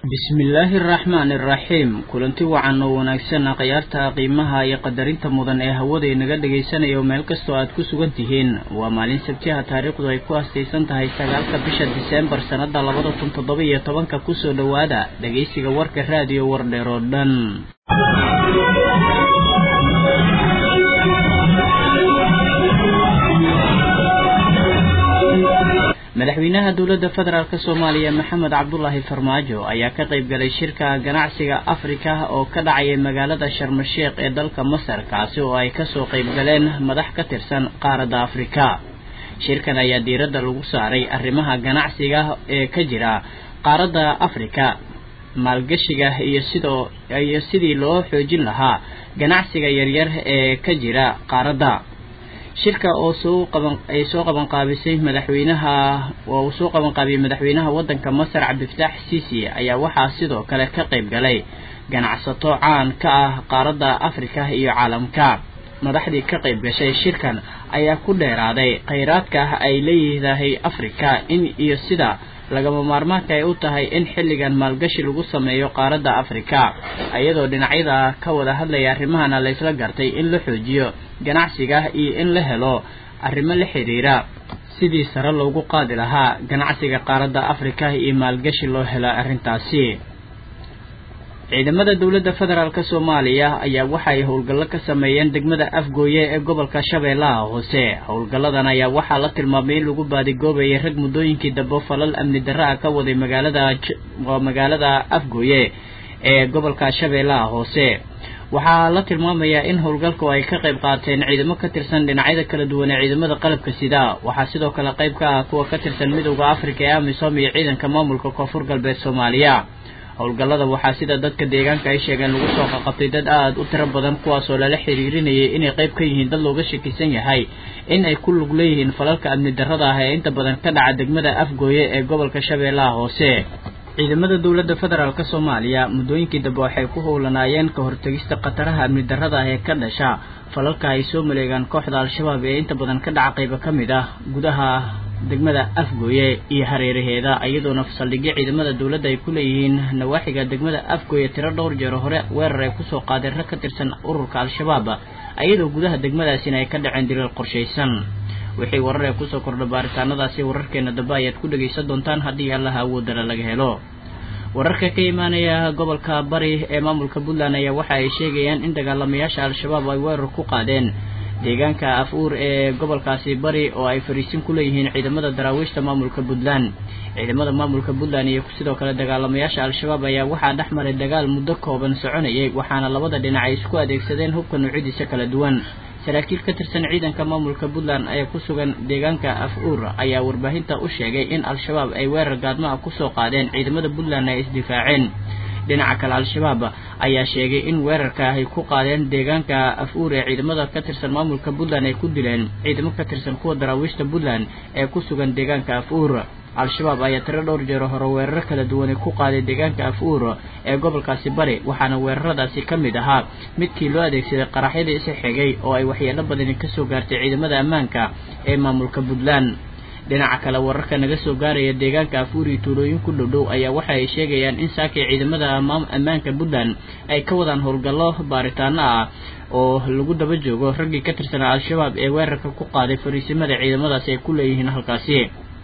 bismillaahi araxmaani araxiim kulanti wacan oo wanaagsan akhyaarta qiimaha iyo qadarinta mudan ee hawada inaga dhagaysanayo meel kastoo aad ku sugan tihiin waa maalin sabtiha taariikhdu ay ku astaysan tahay sagaalka bisha diseembar sannada labada kun toddoba iyo tobanka kusoo dhowaada dhagaysiga warka raadiyo wardheer oo dhan madaxweynaha dowladda federaalk soomaaliya maxamed cabdulaahi farmaajo ayaa ka qayb galay shirka ganacsiga afrika oo ka dhacaya magaalada sharmasheekh ee dalka masar kaasi oo ay kasoo qayb galeen madax ka tirsan qaaradda afrika shirkan ayaa diiradda lagu saaray arrimaha ganacsiga ee ka jira qaaradda afrika maalgashiga iyo sidoo iyo sidii loo xoojin lahaa ganacsiga yaryar ee ka jira qaaradda shirka oo soo qaban ay soo qaban qaabisay madaxweynaha oo uu soo qaban qaabiyey madaxweynaha waddanka masar cabdifataax siisi ayaa waxaa sidoo kale ka qayb galay ganacsato caan ka ah qaaradda afrika iyo caalamka madaxdii ka qayb gashay shirkan ayaa ku dheeraaday kheyraadka ay leeyidahay afrika in iyo sida lagama maarmaanka ay u tahay in xilligan maalgashi lagu sameeyo qaaradda afrika iyadoo dhinacyada ka wada hadlaya arrimahana laysla gartay in la xoojiyo ganacsiga iyo in la helo arrimo la xiriira sidii sare loogu qaadi lahaa ganacsiga qaaradda afrika iyo maalgashi loo helo arrintaasi ciidamada dowladda federaalk soomaaliya ayaa waxay howlgallo ka sameeyeen degmada afgooye ee gobolka shabeellaha hoose howlgalladan ayaa waxaa la tilmaamay in lagu baadigoobayay rag muddooyinkii dambe falal amni darra ah ka waday magaalada magaalada afgooye ee gobolka shabeellaha hoose waxaa la tilmaamayaa in howlgalku ay ka qayb qaateen ciidamo ka tirsan dhinacyada kala duwan ee ciidamada qalabka sida waxaa sidoo kale qayb ka ah kuwa ka tirsan midowda afrika ee amisom iyo ciidanka maamulka koonfur galbeed soomaaliya howlgallada waxaa sida dadka deegaanka ay sheegeen lagu soo qaqabtay dad aada u tiro badan kuwaasoo lala xiriirinayay inay qayb ka yihiin dad looga shakisan yahay in ay ku lug leeyihiin falalka amni darrada ah ee inta badan ka dhaca degmada afgooye ee gobolka shabeellaha hoose ciidamada dowladda federaalk soomaaliya muddooyinkii dambe waxay ku howlanaayeen ka hortegista khataraha amni darrada ah ee ka dhasha falalka ay soo maleegaan kooxda al-shabaab ee inta badan ka dhaca qaybo ka mid ah gudaha degmada afgooye iyo hareeraheeda iyadoona saldhigyo ciidamada dowladda ay ku leeyihiin nawaaxiga degmada afgooye tiro dhowr jeer hore weerar ay kusoo qaadeen rag ka tirsan ururka al-shabaab iyadoo gudaha degmadaasina ay ka dhaceen diriir qorshaysan wixii warar ee kusoo kordha baaritaanadaasi wararkeena dambe ayaad ku dhagaysan doontaan haddii allaha awoodala laga helo wararka ka imaanaya gobolka bari ee maamulka puntland ayaa waxa ay sheegayaan in dagaalamayaasha al-shabaab ay weerar ku qaadeen deegaanka af-uur ee gobolkaasi bari oo ay fariisin ku leeyihiin ciidamada daraawiishta maamulka puntland ciidamada maamulka puntland iyo sidoo kale dagaalamayaasha al-shabaab ayaa waxaa dhex maray dagaal muddo kooban soconayay waxaana labada dhinac ay isku adeegsadeen hubka nuucyadiisa kala duwan saraakiil ka tirsan ciidanka maamulka puntland ee ku sugan deegaanka af-uur ayaa warbaahinta u sheegay in al-shabaab ay weerar gaadmaha kusoo qaadeen ciidamada puntland ay isdifaaceen dhinaca kale al-shabaab ayaa sheegay in weerarka ay ku qaadeen deegaanka af-uur ee ciidamada ka tirsan maamulka puntland ay ku dileen ciidamo ka tirsan kuwa daraawiishta puntland ee ku sugan deegaanka af-uur al-shabaab ayaa tiro dhowr jeero hore weeraro kala duwanay ku qaaday deegaanka af-uur ee gobolkaasi bari waxaana weeraradaasi ka mid ahaa midkii loo adeegsaday qaraxyadii isa xigay oo ay waxyeelo badani kasoo gaartay ciidamada ammaanka ee maamulka puntland dhinaca kale wararka naga soo gaaraya deegaanka afuur iyo tuulooyin ku dhowdhow ayaa waxa ay sheegayaan in saakay ciidamada ammaanka puntland ay ka wadaan howlgallo baaritaano ah oo lagu daba joogo raggii ka tirsanaa al-shabaab ee weerarka ku qaaday fariisimada ciidamadaasi ay ku leeyihiin halkaasi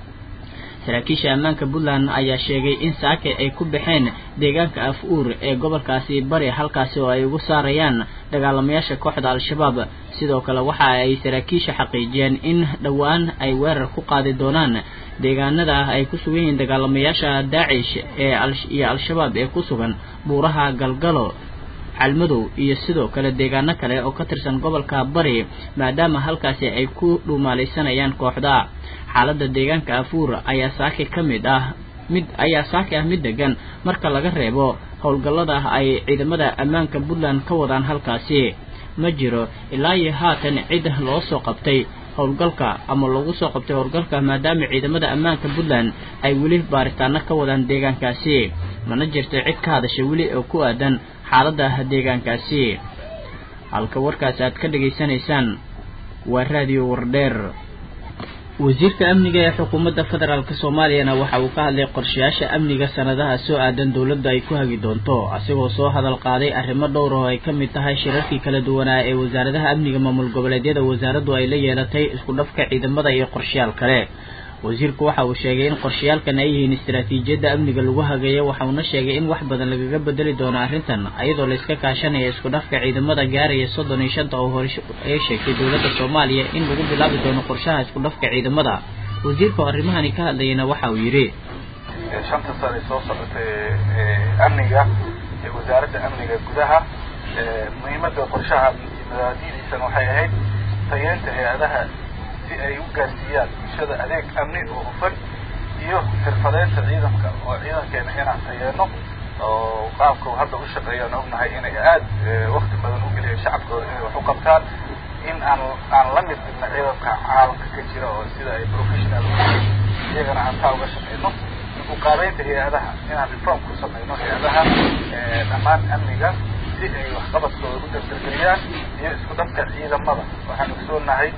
saraakiisha ammaanka puntland ayaa sheegay in saake ay ku baxeen deegaanka af-uur ee gobolkaasi bari halkaasi oo ay ugu saarayaan dagaalamayaasha kooxda al-shabaab sidoo kale waxa ay saraakiisha xaqiijiyeen in dhowaan ay weerar ku qaadi doonaan deegaanada ay ku sugan yihiin dagaalamayaasha daacish ee iyo al-shabaab ee ku sugan buuraha galgalo calmadow iyo sidoo kale deegaano kale oo ka tirsan gobolka bari maadaama halkaasi ay ku dhuumaalaysanayaan kooxda xaaladda deegaanka afuur ayaa saaki ka mid ah mid ayaa saaki ah mid degan marka laga reebo howlgallada ay ciidamada ammaanka puntland ka wadaan halkaasi ma jiro ilaa iyo haatan cid loo soo qabtay howlgalka ama loogu soo qabtay howlgalka maadaama ciidamada ammaanka puntland ay weli baaritaano ka wadaan deegaankaasi mana jirto cid ka hadashay weli oo ku aadan xaaladda deegaankaasi halka warkaasi aad ka dhegaysanaysaan waa raadiyo wardheer wasiirka amniga ee xukuumadda federaalk soomaaliyana waxa uu ka hadlay qorshayaasha amniga sanadaha soo aadan dowladda ay ku hagi doonto asigoo soo hadal qaaday arrimo dhowr oo ay ka mid tahay shirarkii kala duwanaa ee wasaaradaha amniga maamul goboleedyada wasaaraddu ay la yeelatay isku dhafka ciidamada iyo qorshayaal kale wasiirku waxa uu sheegay in qorshayaalkan ay yihiin istaraatiijiyadda amniga lagu hagayo waxauna sheegay in wax badan lagaga bedeli doono arrintan iyadoo layska kaashanaya isku dhafka ciidamada gaaraya soddon iyo shanta oo hore ay sheegtay dowladda soomaaliya in lagu bilaabi doono qorshaha isku dhafka ciidamada wasiirka oo arrimahani ka hadlayana waxa uu yidhi shanta sane soo socotay amniga ee wasaaradda amniga gudaha muhiimadda qorshaha mabaadidiisana waxay ahayd tayeenta hay-adaha si ay u gaarsiiyaan bulshada adeeg amni oo hufan iyo xirfadeynta ciidanka oo ciidankeena inaan tayeeno oo qaabka hadda u shaqeeyaan ognahay inay aad wakti badan u geliyeen shacabkooda inay wax u qabtaan in aan aan la mid dhigna ciidanka caalamka ka jira oo sida ay professional iyagana aan taa uga shaqeyno uqaabeynta hay-adaha inaan reform ku sameyno hay-adaha dhammaan amniga si ay waxqabadkooda u dardargeliyaan iyo isku dhafka ciidamada waxaan ogsoonahay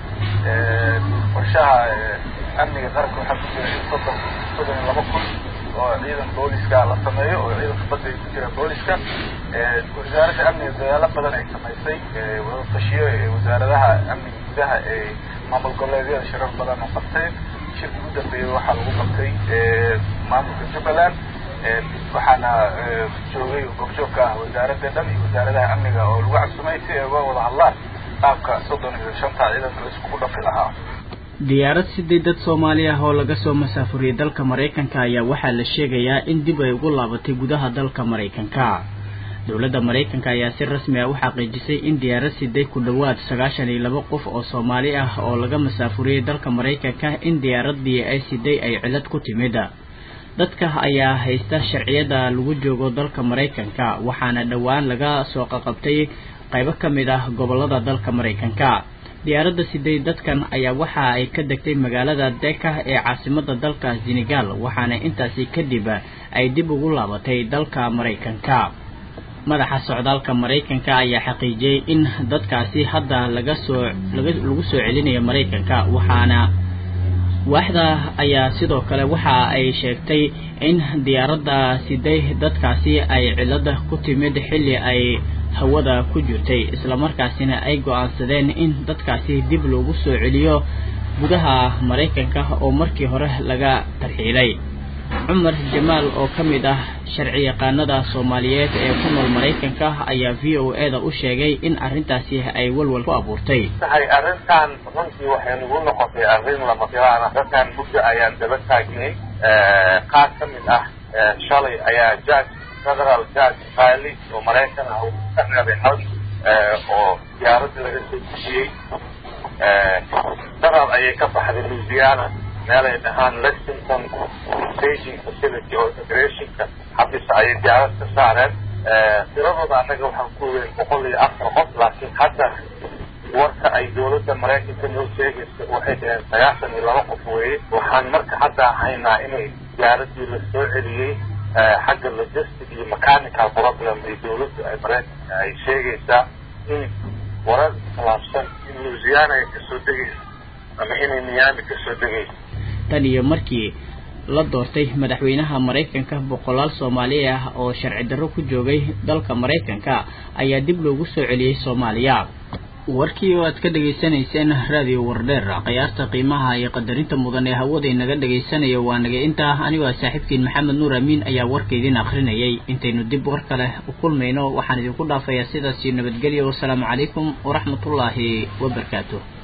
qorshaha amniga qaranka waxaa ku jira in soddon soddon iyo laba kun oo ciidan booliska la sameeyo oo ciidanka badda ay ku jira booliska wasaaradda amniga dadaalo badan ay samaysay wadatashiyo wasaaradaha amniga gudaha ee maamul goboleedyada shirar badan oo qabteen shirki ugu dambeeyey waxaa lagu qabtay maamulka jubbaland waxaana joogay goobjoogka ah wasaaradda dhan iyo wasaaradaha amniga oo lagu cabsumay si ay uga wada hadlaan qaabka soddon iyo shanta ciidanka la iskugu dhafi lahaa diyaarad sidii dad soomaali ah oo laga soo masaafuriyey dalka maraykanka ayaa waxaa la sheegayaa in dib ay ugu laabatay gudaha dalka maraykanka dowladda maraykanka ayaa si rasmi ah u xaqiijisay in diyaarad siday ku dhowaad sagaashan iyo laba qof oo soomaali ah oo laga masaafuriyey dalka maraykanka in diyaaradii ay siday ay cilad ku timid dadka ayaa haysta sharciyada lagu joogo dalka maraykanka waxaana dhowaan laga soo qaqabtay qaybo ka mid ah gobolada dalka maraykanka diyaaradda siday dadkan ayaa waxa ay ka degtay magaalada deka ee caasimada dalka senegal waxaana intaasi kadib ay dib ugu laabatay dalka maraykanka madaxa socdaalka maraykanka ayaa xaqiijiyey in dadkaasi hadda laga soo lagu soo celinayo maraykanka waxaana waaxda ayaa sidoo kale waxa ay sheegtay in diyaaradda siday dadkaasi ay cilada ku timid xilli ay hawada ku jirtay islamarkaasina ay go-aansadeen in dadkaasi dib loogu soo celiyo gudaha maraykanka oo markii hore laga tarxiilay cumar jamaal oo ka mid ah sharci yaqaanada soomaaliyeed ee ku nool maraykanka ayaa v o e da u sheegay in arrintaasi ay walwal ku abuurtay tahay arrintan runtii waxay nagu noqotay arrin lama filaana dadkan muddo ayaan daba taagnay qaar ka mid ah shalay ayaa judge federal judge faali oo maraykan ah uu ka reebay xod oo diyaaradda laga soo dejiyey darar ayay ka baxday louisiana meelay dhahaan lexington staging facility oo immigrationka xabisa ayay diyaarad ka saareen tiradooda annaga waxaan ku weyn boqol iyo afar qof laakiin hadda warka ay dowladda maraykanka noo sheegaysa waxay dhaheen sagaashan iyo laba qof weeye waxaan marka hadda haynaa inay diyaaradii la soo celiyey xagga logistic iyo mechanical problem ay dowladda ay maraykanka ay sheegaysaa in warar khilaafsan in louisiana ay kasoo degaysa ama inay miami kasoo degaysa tan iyo markii la doortay madaxweynaha maraykanka boqolaal soomaali ah oo sharci darro ku joogay dalka maraykanka ayaa dib loogu soo celiyey soomaaliya warkii oo aad ka dhegaysanayseen raadiyo wardheer khiyaarta qiimaha iyo qadarinta mudan ee hawada inaga dhegaysanaya waa naga intaa anigoo saaxiibkiin maxamed nuur amiin ayaa warka idin akrinayay intaynu dib war kale u kulmayno waxaan idinku dhaafayaa sidaasi nabadgelyo wasalaamu calaykum waraxmatullaahi wabarakaatu